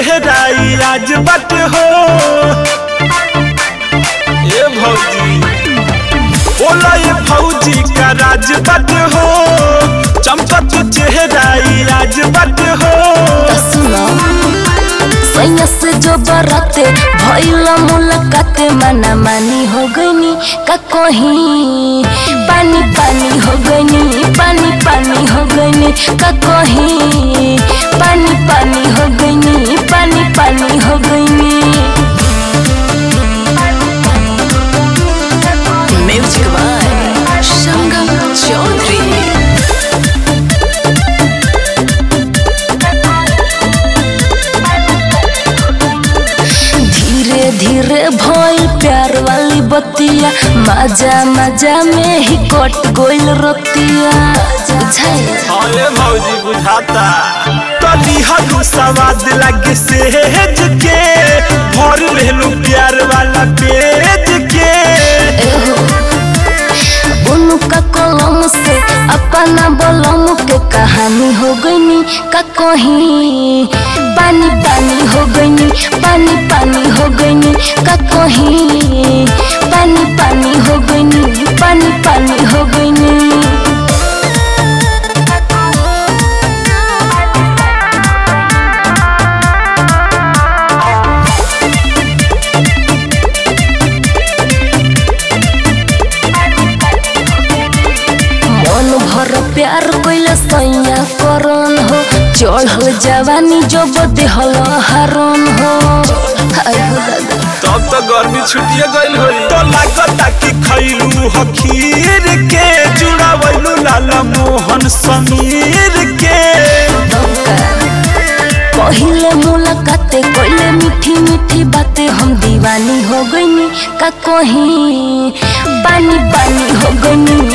चेहरा ई आज बट हो ए भौजी बोला ये भौजी का राज बट हो चमचक चेहरा ई आज बट हो सुनो सैया से जो बराते भइला मुलाकाते मना मानी हो गईनी का कहीं पानी पानी हो गईनी पानी पानी हो गईनी का कहीं पानी पानी हो गईनी पानी पानी हो गईनी Music by Sangam Chaudhary. धीरे धीरे भइल प्यार वाली बतिया मजा मजा में ही कट गोइल रतिया बुझाइल अरे भौजी बुझाता तली हदू सवाद लगे सेज के भर लेलू प्यार वाला पेज के बुनु का कलम से अपना बलम के कहानी हो गईनी का कहीं पानी पानी हो गईनी पानी पानी हो गईनी का कहीं पानी पानी हो गईनी पानी पानी हो गईनी मन भर प्यार कैला सैया करन हो चढ़ल जवानी जब देहल हरन हो हाय हो दादा तब तो गर्मी छुटिए गइल होई तो लागता कि खैलू ह खीर के जुड़ावैलू लाला मोहन समीर के पहिले मुलाकाते कोइले मीठी मीठी बातें हम दीवानी हो गईनी का कहीं पानी पानी हो गईनी